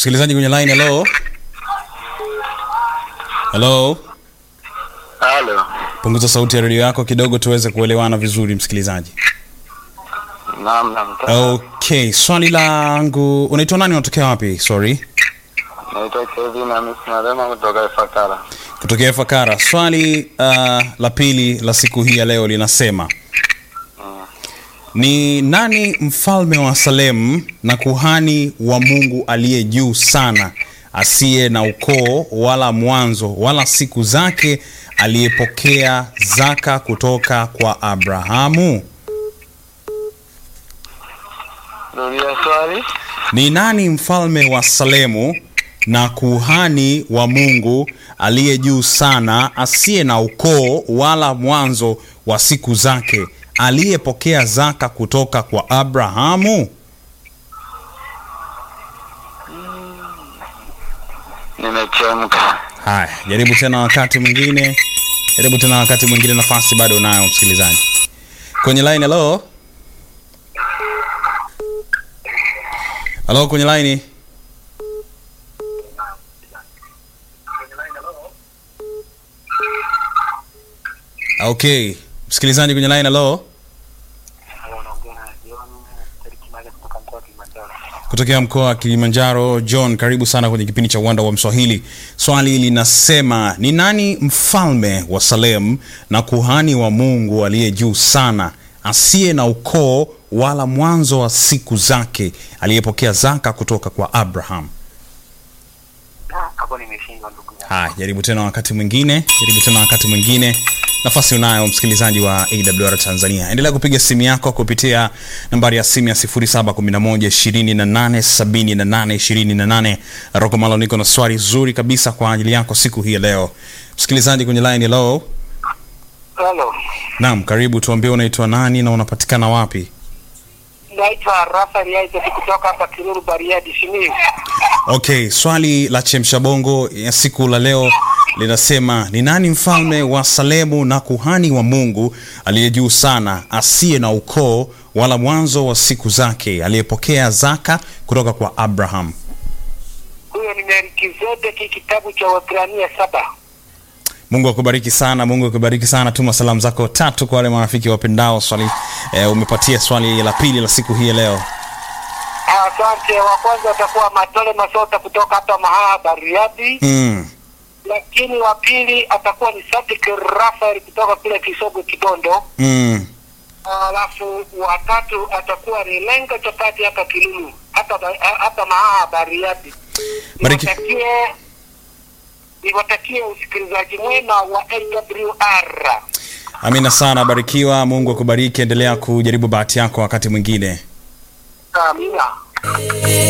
msikilizaji kwenye line hello hello Halo. punguza sauti ya redio yako kidogo tuweze kuelewana vizuri msikilizaji Naam, naam. okay swali langu unaitwa nani unatokea wapi sorry Naitwa Kevin Hamis Marema kutoka Ifakara. kutokea fakara swali uh, la pili la siku hii ya leo linasema ni nani mfalme wa salemu na kuhani wa mungu aliye juu sana asiye na ukoo wala mwanzo wala siku zake aliyepokea zaka kutoka kwa abrahamu Rudia swali. ni nani mfalme wa salemu na kuhani wa mungu aliye juu sana asiye na ukoo wala mwanzo wa siku zake aliyepokea zaka kutoka kwa abrahamu Nimechemka. haya jaribu tena wakati mwingine jaribu tena wakati mwingine nafasi bado unayo msikilizaji kwenye line halo halo kwenye line okay msikilizaji kwenye line halo kutokea mkoa wa kilimanjaro john karibu sana kwenye kipindi cha uwanda wa mswahili swali linasema ni nani mfalme wa salem na kuhani wa mungu aliye juu sana asiye na ukoo wala mwanzo wa siku zake aliyepokea zaka kutoka kwa abraham Hapo nimeshindwa ndugu yangu. haya jaribu tena wakati mwingine jaribu tena wakati mwingine nafasi unayo msikilizaji wa awr tanzania endelea kupiga simu yako kupitia nambari ya simu ya 711287828 roko malo niko na swali zuri kabisa kwa ajili yako siku hii ya leo msikilizaji kwenye line hello Halo. naam karibu tuambie unaitwa nani na unapatikana wapi Naitwa Rafael Isaac kutoka hapa Kiruru Bariadi Simiyu. okay swali la chemsha bongo ya siku la leo linasema ni nani mfalme wa salemu na kuhani wa mungu aliye juu sana asiye na ukoo wala mwanzo wa siku zake aliyepokea zaka kutoka kwa abraham Huyo ni Melkizedeki kitabu cha Waebrania saba. mungu akubariki sana mungu akubariki sana tuma salamu zako tatu kwa wale marafiki wapendao swali eh, umepatia swali la pili la siku hii ya leo Asante. Wa kwanza atakuwa Matole Masota kutoka hapa Mahaha Bariadi, mm. lakini wa pili atakuwa ni Sadik Rafael kutoka kule Kisogo Kibondo. Mm. alafu watatu atakuwa ni lenga chapati hapa Kilulu hapa ba- hapa Mahaha Bariadi. Bariki. Niwatakie niwatakie usikilizaji mwema wa AWR. amina sana barikiwa mungu akubariki endelea kujaribu bahati yako wakati mwingine Amina.